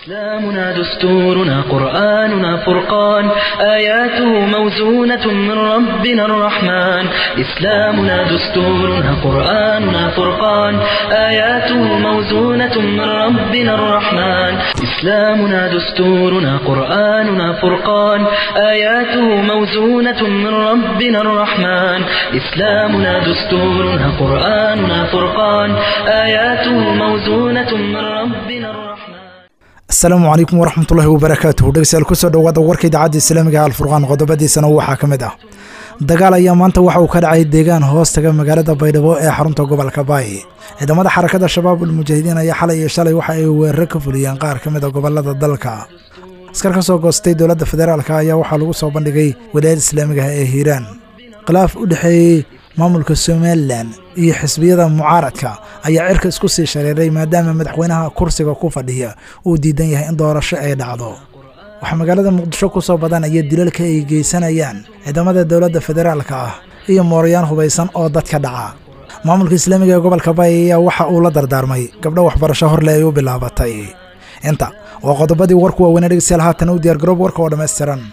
إسلامنا دستورنا قرآننا فرقان آياته موزونة من ربنا الرحمن إسلامنا دستورنا قرآننا فرقان آياته موزونة من ربنا الرحمن إسلامنا دستورنا قرآننا فرقان آياته موزونة من ربنا الرحمن إسلامنا دستورنا قرآننا فرقان آياته موزونة من ربنا الرحمن asalaamu calaykum waraxmatullaahi wabarakaatuhu dhegeystayaal kusoo dhowaada warka idaacadda islaamiga alfurqaan qodobadiisana waxaa ka mid ah dagaal ayaa maanta waxa uu ka dhacay deegaan hoos taga magaalada baydhabo ee xarunta gobolka baay ciidamada xarakada shabaab ulmujaahidiin ayaa xalay iyo shalay waxa ay weeraro ka fuliyeen qaar ka mid a gobolada dalka askar ka soo goostay dowladda federaalk ayaa waxaa lagu soo bandhigay walaayada islaamigaha ee hiiraan khilaaf u dhexeeyey maamulka somalilan iyo xisbiyada mucaaradka ayaa cirka isku sii shareeray maadaama madaxweynaha kursiga ku fadhiya uu diidan yahay in doorasho ay dhacdo waxaa magaalada muqdisho ku soo badanaya dilalka ay geysanayaan ciidamada dowladda federaalka ah iyo moorayaan hubaysan oo dadka dhaca maamulka islaamiga ee gobolka baay ayaa waxa uu la dardaarmay gabdho waxbarasho horle ay u bilaabatay inta waa qodobadii warku waaweynee dhegeystayaal haatan u diyaar garoob warka oo dhammaystiran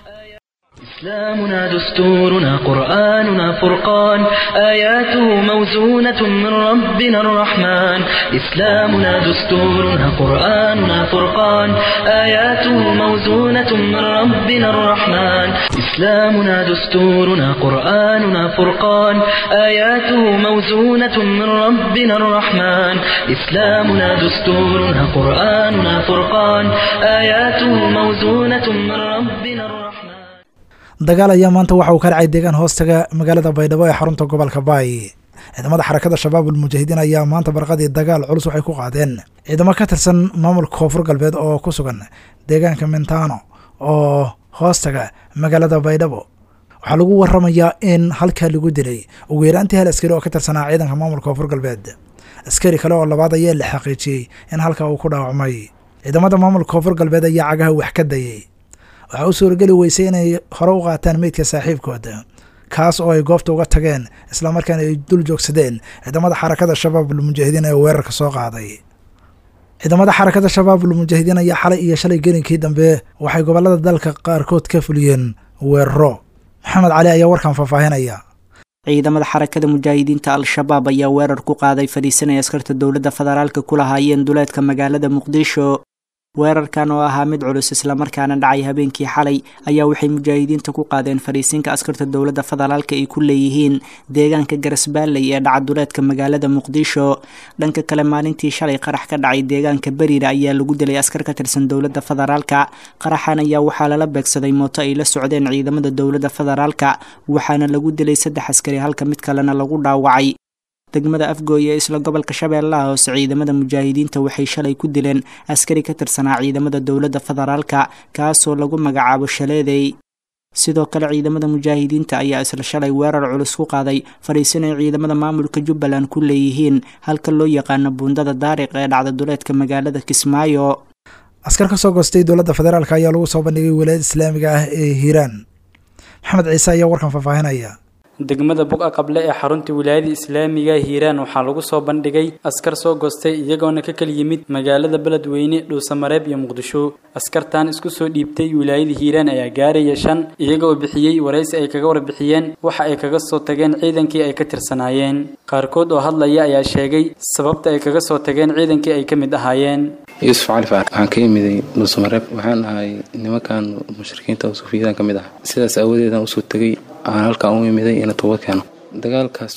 إسلامنا دستورنا قرآننا فرقان آياته موزونة من ربنا الرحمن إسلامنا دستورنا قرآننا فرقان آياته موزونة من ربنا الرحمن إسلامنا دستورنا قرآننا فرقان آياته موزونة من ربنا الرحمن إسلامنا دستورنا قرآننا فرقان آياته موزونة من ربنا الرحمن dagaal ayaa maanta waxa uu ka dhacay deegaan hoostaga magaalada baydhabo ee xarunta gobolka baay ciidamada xarakada shabaab ulmujaahidiin ayaa maanta barqadii dagaal culus waxay ku qaadeen ciidamo ka tirsan maamulka koonfur galbeed oo ku sugan deegaanka mintano oo hoostaga magaalada baydhabo waxaa lagu waramayaa in halkaa lagu dilay ugu yaraantii hal askari oo ka tirsanaa ciidanka maamulka koonfur galbeed askari kale oo labaad ayaa la xaqiijiyey in halkaa uu ku dhaawacmay ciidamada maamulka koonfur galbeed ayaa cagaha wax ka dayay waxaa u suurageli weysay inay hore u qaataan meydka saaxiibkooda kaas oo ay goobta uga tageen islamarkaana ay dul joogsadeen ciidamada xarakada shabaab ulmujaahidiin ee weerarka soo qaaday ciidamada xarakada shabaab ulmujaahidiin ayaa xalay iyo shalay gelinkii dambe waxay gobolada dalka qaarkood ka fuliyeen weeraro maxamed cali ayaa warkan faahfaahinaya ciidamada xarakada mujaahidiinta al-shabaab ayaa weerar ku qaaday fadhiisanay askarta dowladda federaalka ku lahaayeen duleedka magaalada muqdisho weerarkan oo ahaa mid culus islamarkaana dhacay habeenkii xalay ayaa waxay mujaahidiinta ku qaadeen fariisinka askarta dowladda federaalka ay ku leeyihiin deegaanka garasbaalley ee dhacaduleedka magaalada muqdisho dhanka kale maalintii shalay qarax ka dhacay deegaanka beriira ayaa lagu dilay askar ka tirsan dowladda federaalka qaraxan ayaa waxaa lala beegsaday mooto ay la socdeen ciidamada dowladda federaalka waxaana lagu dilay saddex askari halka mid kalena lagu dhaawacay degmada afgooy ee isla gobolka shabeellaha hoose ciidamada mujaahidiinta waxay shalay ku dileen askari ka tirsanaa ciidamada dowladda federaalka kaasoo lagu magacaabo shaleedey sidoo kale ciidamada mujaahidiinta ayaa isla shalay weerar culus ku qaaday fadhiisanay ciidamada maamulka jubbaland ku leeyihiin halka loo yaqaano buundada daariq ee dhacda duleedka magaalada kismaayo askar ka soo goostay dowladda federaalk ayaa lagu soo bandhigay walaayada islaamiga ah ee hiiraan maxamed ciise ayaa warkan faahfaahinaya degmada buga qable ee xarunta wilaayada islaamiga hiiraan waxaa lagu soo bandhigay askar soo goostay iyagoona ka kala yimid magaalada beledweyne dhuusamareeb iyo muqdisho askartan isku soo dhiibtay wilaayada hiiraan ayaa gaaraya shan iyaga oo bixiyey waraysi ay kaga warbixiyeen waxa ay kaga soo tageen ciidankii ay ka tirsanaayeen qaarkood oo hadlaya ayaa sheegay sababta ay kaga soo tageen ciidankii ay ka mid ahaayeen yuusuf cali faar waxaan ka imiday dhuusamareeb waxaan ahay nimankan mushrikiinta suufiyadan ka mid ah sidaas aawadeedan usoo tegay aan halkaan u imiday ina toobad keeno dagaalkaas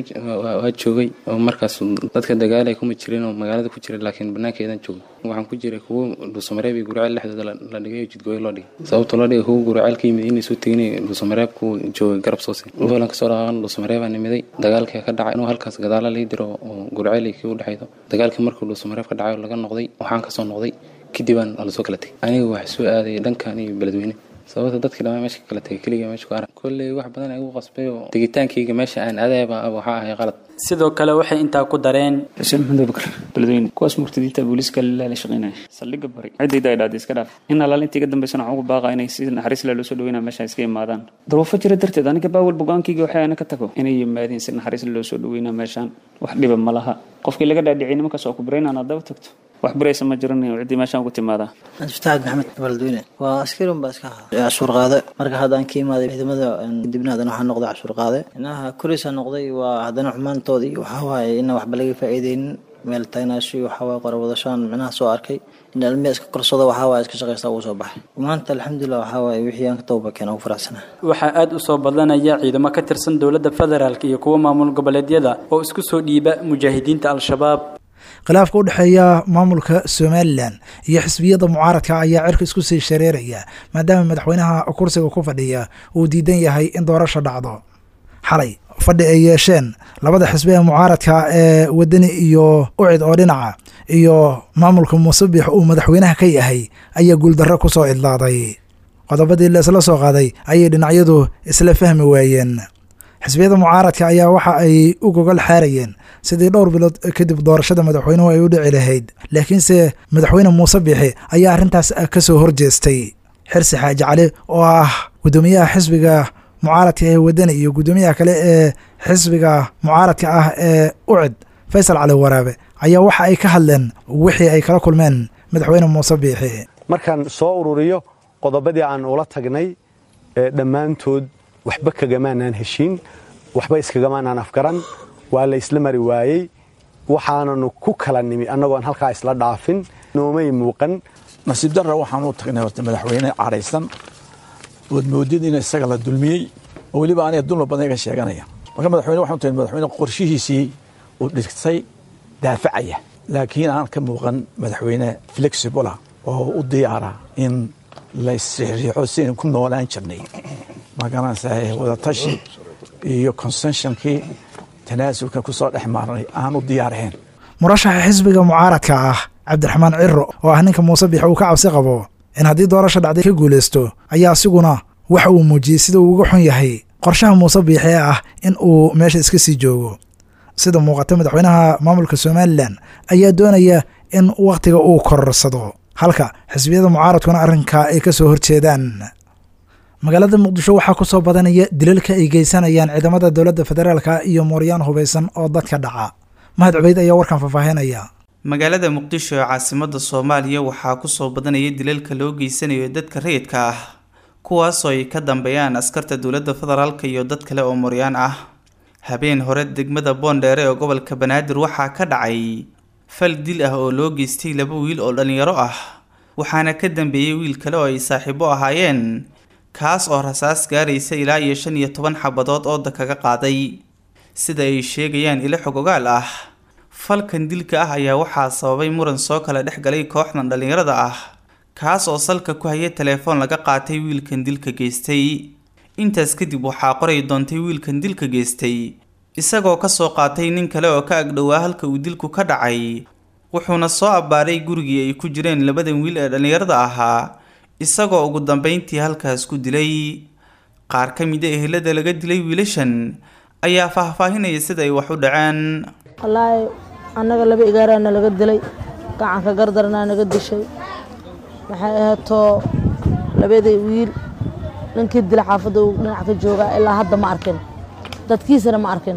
waa joogay oo markaas dadka dagaalay kuma jirin oo magaalada ku jira laakiin banaankeedan joogay waxaan ku jiray kuwo dhuusamareeb iyo guraceel dhexdooda la dhigay oo jidgooyo loo dhigay sababta loo dhigay kuwo guraceel ka yimid inay soo tegin dhuusamareeb kuwa joogay garab soose wuxuulan kasoo dhaqaaqan dhuusamareebaan imiday dagaalkii ka dhacay inuu halkaas gadaala lii diro oo guraceel ay kii u dhexaydo dagaalkii markuu dhuusamareeb ka dhacay oo laga noqday waxaan kasoo noqday kadibaan lasoo kala tegay aniga waxaa soo aaday dhankan iyo beledweyne sababta dadkii dhamaa meesha kala tegay keliga meesha ku arag kolley wax badan igu qasbay oo tegitaankayga meesha aan aadaaba waxaa ahay qalad sidoo kale waxay intaa ku dareen xuseen maxamed bakar beledweyne kuwaas murtadiinta booliiska lilah la shaqeynaya saldhigga bari ciddayda ay dhahday iska dhaaf in alaal intii ka dambeysana waxaan ugu baaqa inay si naxariis leh loo soo dhaweynaa meesha iska imaadaan daruufo jira darteed aniga baawal bogaankayga waxay ana ka tago inay yimaadeen si naxariis leh loo soo dhaweynaa meeshaan wax dhiba ma laha qofkii laga dhaadhiciyay nimankaas oo ku baraynaan aad daba tagto wax baraysa ma jiran ciddii meeshaan ku timaadaa cabdifatax maxamed baldweyne waa askari un baa iska ahaa cashuur qaade marka haddaan ka imaaday ciidamada dibna haddana waxaa noqday cashuur qaade inaha kurisa noqday waa haddana xumaantoodii waxaa waaye inaan waxba laga faa'iideynin meel tagnaashi waxaa waaye qorawadashaan micnaha soo arkay in almiya iska korsado waxaa waaye iska shaqaysta ugu soo baxay maanta alxamdulilah waxaa waaye wixii aan ka tawba keena ugu faraxsanaa waxaa aad u soo badanaya ciidamo ka tirsan dowladda federaalk iyo kuwa maamul goboleedyada oo isku soo dhiiba mujaahidiinta al-shabaab khilaafka u dhexeeya maamulka somalilan iyo xisbiyada mucaaradka ayaa cirka isku sii shareeraya maadaama madaxweynaha kursiga ku fadhiya uu diidan yahay in doorasho dhacdo xalay fadhi ay yeesheen labada xisbi ee mucaaradka ee wadani iyo ucid oo dhinaca iyo maamulka muusabix uu madaxweynaha ka yahay ayaa guuldarro ku soo idlaaday qodobadii la isla soo qaaday ayay dhinacyadu isla fahmi waayeen xisbiyada mucaaradka ayaa waxa ay u gogol xaarayeen sidii dhowr bilood kadib doorashada madaxweynuhu ay u dhici lahayd laakiinse madaxweyne muuse biixi ayaa arrintaas ka soo horjeestay xirsi xaaji cali oo ah guddoomiyaha xisbiga mucaaradka ee wadani iyo guddoomiyaha kale ee xisbiga mucaaradka ah ee ucid faysal cali waraabe ayaa waxa ay ka hadleen wixii ay kala kulmeen madaxweyne muuse biixi markaan soo ururiyo qodobadii aan ula tagnay dhammaantood waxba kagamaanaan heshiin waxba iskagamaanaan afgaran waa la isla mari waayey waxaananu ku kala nimi annagoon halkaa isla dhaafin noomay muuqan nasiib darra waxaan u tagnay horta madaxweyne cadhaysan ood moodid in isaga la dulmiyey oo weliba aniga dulma badan iga sheeganaya marka madaxweyne waxaan tagnay madaxweyne qorshihiisii uu dhigtay daafacaya laakiin aan ka muuqan madaxweyne flexibula oo u diyaara in la isriixriixo si aynu ku noolaan jirnay magaranaysaa wadatashi iyo consenshonkii tanaasulka ku soo dhex maarnay aan u diyaarahayn murashaxa xisbiga mucaaradka ah cabdiraxmaan ciro oo ah ninka muuse biix uu ka cabsi qabo in haddii doorasha dhacday ka guulaysto ayaa asiguna waxa uu muujiyey sida uu uga xun yahay qorshaha muuse biix ee ah in uu meesha iska sii joogo sida muuqata madaxweynaha maamulka somalilan ayaa doonaya in wakhtiga uu kororsado halka xisbiyada mucaaradkuna arrinkaa ay ka soo horjeedaan magaalada muqdisho waxaa ku soo badanaya dilalka ay geysanayaan ciidamada dowladda federaalka iyo mooryaan hubaysan oo dadka dhaca mahad cubeyd ayaa warkan faahfaahinaya magaalada muqdisho ee caasimada soomaaliya waxaa kusoo badanaya dilalka loo geysanayo dadka rayidka ah kuwaasoo ay ka dambeeyaan askarta dowladda federaalka iyo dad kale oo mooryaan ah habeen hore degmada boondheere ee gobolka banaadir waxaa ka dhacay fal dil ah oo loo geystay laba wiil oo dhalinyaro ah waxaana ka dambeeyey wiil kale oo ay saaxiibo ahaayeen kaas oo rasaas gaaraysa ilaa iyo shan iyo toban xabadood ooda kaga qaaday sida ay sheegayaan ilo xogogaal ah falkan dilka ah ayaa waxaa sababay muran soo kala dhex galay kooxdan dhallinyarada ah kaas oo salka ku haya telefoon laga qaatay wiilkan dilka geystay intaas kadib waxaa qoray doontay wiilkan dilka geystay isagoo kasoo qaatay nin kale oo ka agdhowaa halka uu dilku ka dhacay wuxuuna soo abbaaray gurigii ay ku jireen labadan wiil ee dhallinyarada ahaa isagoo ugu dambeyntii halkaas ku dilay qaar ka mid a ehelada laga dilay wiilashan ayaa faahfaahinaya sida ay wax u dhaceen wallaahi annaga laba igaaraana laga dilay gacanka gardarnaa naga dishay maxay ahaatoo labadii wiil ninkii dila xaafadda uu dhinac ka joogaa ilaa hadda ma arkin dadkiisana ma arkin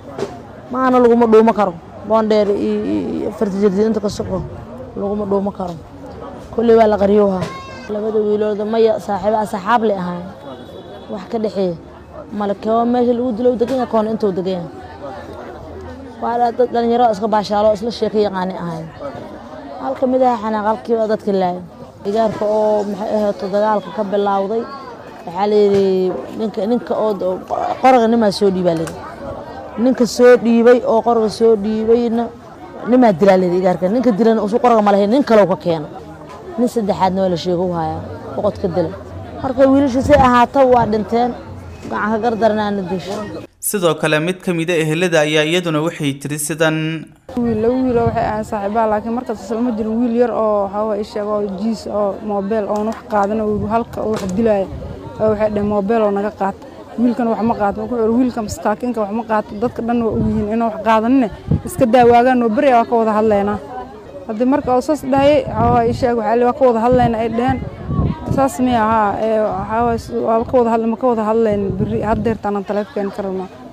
maana laguma dhuumo karo boondheer iyo fartijirdiinta ka suqo laguma dhuumo karo kulley waa la qaryowhaa labada wiilooda maya saaxiiba asxaab lay ahayn wax ka dhexeeya male koo meesha lagu dilo degan yahay koona intuu degan yahay waa dad dhalinyaro iska baashaalo isla sheeka yaqaani ahayn hal ka mid aha xanaaq halkiiba dadka laaya igaarka oo maxay ahaato dagaalka ka bilowday waxaa layidhi ninka ninka oo qoraga nimaa soo dhiibaa layidhi ninka soo dhiibay oo qoraga soo dhiibayna nimaa dilaa layidhi igaarka ninka dilana usu qoraga ma lahayn nin kalow ka keena nin saddexaadna waa la sheego u hayaa boqod ka dila marka wiilashu say ahaato waa dhinteen gacanka gardarnaana disho sidoo kale mid ka mid a ehelada ayaa iyaduna waxay tiri sidan wiil laba wiiloo waxay ahayn saaxiibaha laakiin markaas islama jirin wiil yar oo waxaa isheeg oo jiis oo moobeel oon wax qaadan oo halka oo wax dilaya waxay dhaheen moobeel oo naga qaata wiilkan wax ma qaato wuxuu yidhi wiilka maskaakinka wax ma qaato dadka dhan waa ogyihiin inaan wax qaadanine iska daawaagaan oo beri waa ka wada hadlaynaa haddii marka oo saas dhahayay waxaa isheeg waxaa waa ka wada hadlayna ay dhaheen saas miya haa waxaa waa ka wada hadla ma ka wada hadlayn beri haddeerta anaan taleefkeeni ka rabnaa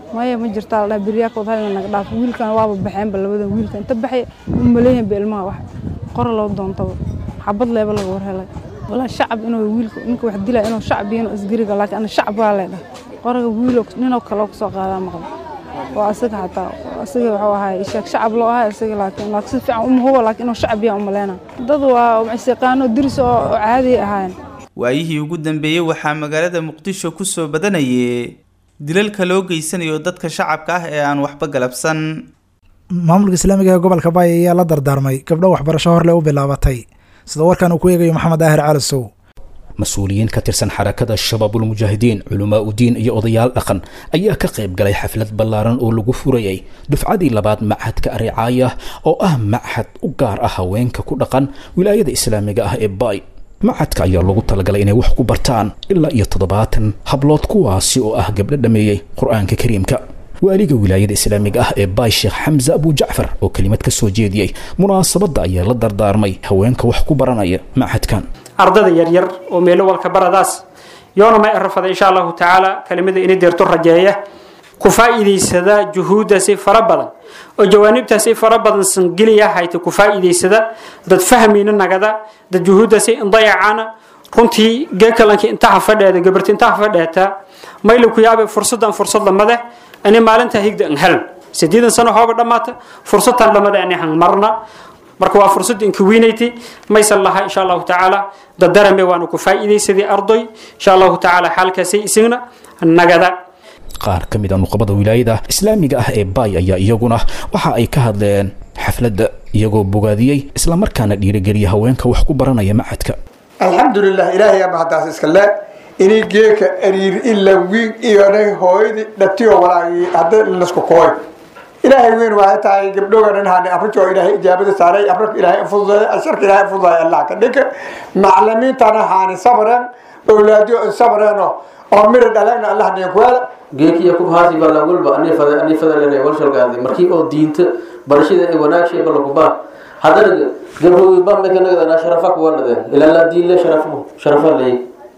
maya ma jirtaa la dhaha beryaakooda hal naga dhaaf wiilkan waaba baxeenba labadan wiilka inta baxay u maleeyahinba ilmaha wax qora loo doontaba xabad leeba laga war helay walaa shacab inuu wiilka ninka wax dilaa inuu shacab iyo inuu isgariga laakiin ana shacab waa leedhaha qoraga wiilo ninoo kale oo kusoo qaadaa maqla waa asaga xataa asaga wuxuu ahaay sheeg shacab loo ahay asaga laakiin laakiin si fiican uma hubo laakiin inuu shacab yaa umaleyna dad waa maciseqaano diris oo caadi ahaayeen waayihii ugu dambeeyey waxaa magaalada muqdisho kusoo badanayay dilalka loo geysanayo dadka shacabka ah ee aan waxba galabsan maamulka islaamiga ee gobolka baay ayaa la dardaarmay gabdho waxbarasho horle u bilaabatay sida warkan uu ku eegayo maxamed daahir calisow mas-uuliyiin ka tirsan xarakada shabaabulmujaahidiin culamaa udiin iyo odayaal dhaqan ayaa ka qayb galay xaflad ballaaran oo lagu furayay dufcadii labaad machadka aricaaya oo ah machad u gaar ah haweenka ku dhaqan wilaayada islaamiga ah ee baay machadka ayaa loogu talagalay inay wax ku bartaan ilaa iyo toddobaatan hablood kuwaasi oo ah gabdho dhameeyey qur-aanka kariimka waaliga wilaayada islaamiga ah ee baay sheekh xamse abu jacfar oo kelimad ka soo jeediyey munaasabadda ayaa la dardaarmay haweenka wax ku baranaya machadkan ardada yaryar oo meelo walka baradaas yoona ma erafada insha allahu tacaala kelimada inay deerto rajeeya ku faa'iidaysada juhuuddaasi fara badan oo jawaanibtaasi fara badan sangeliya hayta ku faa'iidaysada dad fahmayna nagada dad juhuuddaasi indayacana runtii geekalankii intaha fadheeda gabarti intaha fadheeta mayla ku yaabe fursadan fursad lamade ani maalinta higda an helan sideedan sano hooba dhammaata fursadtan lamade ani han marna marka waa fursad inka weynayti maysan laha insha allahu tacaala dadarame waanu ku faa'iidaysaday ardoy insha allahu tacaala xaalkaasay isagna nagada qaar ka mid a nuqabada wilaayada islaamiga ah ee baay ayaa iyaguna waxa ay ka hadleen xafladda iyagoo bogaadiyey islamarkaana dhiirigeliya haweenka wax ku baranaya machadka alxamdulilah ilaahay ama haddaas iska le inay geeka ariir ila wiig iyonay hooyadii dhatiyo walaagii hadda lasku kooy ilaahay weyn waxay tahay gabdhogan in hane afrika oo ilaahay ijaabada saaray afrika ilaahay fududeeya asharka ilaahay fududeeya allah ka dhinka maclimiintana haani sabreen awlaadiyo sabreenoo oo mira dhaleegna allah nin kuwaala geekiya kubhaasi bala walba anifada anifada lene walshalgaadi markii oo diinta barashada ay wanaagshay bala kubaa haddana gabdhowi bambekanagada sharafa kuwalade ilaa la diin le sharafu sharafa ley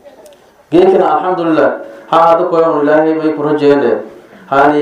geekana alxamdulilah ha hada koyon ilaahay may ku rajeene hani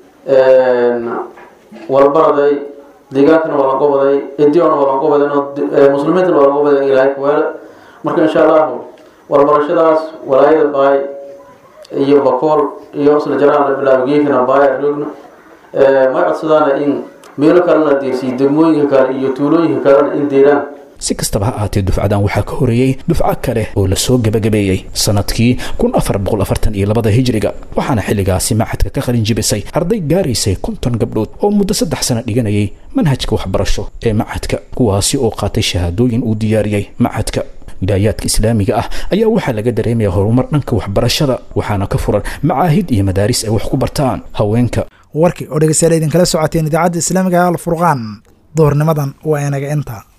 walbaraday deegaankana waa laga waday ediona waa laga waday muslimiintana waa laga waday ilaahay kuweele marka insha allahu walbarashadaas walaayada baay iyo bakool iyo isla jaraan la bilaabo geekana baay roogna may codsadaana in meelo kalena deersiyo degmooyinka kale iyo tuulooyinka kalena in deeraan si kastaba ha ahaatee dufcadan waxaa ka horeeyey dufco kale oo lasoo gebagabeeyey sanadkii kun afar boqol afartan iyo labada hijriga waxaana xilligaasi machadka ka qalin jibisay arday gaaraysay konton gabdhood oo muddo saddex sano dhiganayay manhajka waxbarasho ee machadka kuwaasi oo qaatay shahaadooyin uu diyaariyey machadka wilaayaadka islaamiga ah ayaa waxaa laga dareemaya horumar dhanka waxbarashada waxaana ka furan macaahid iyo madaaris ay wax ku bartaan haweenka warkii oo dhegeystayaal idinkala socoteen idaacadda islaamiga alfurqaan duhurnimadan waa inaga inta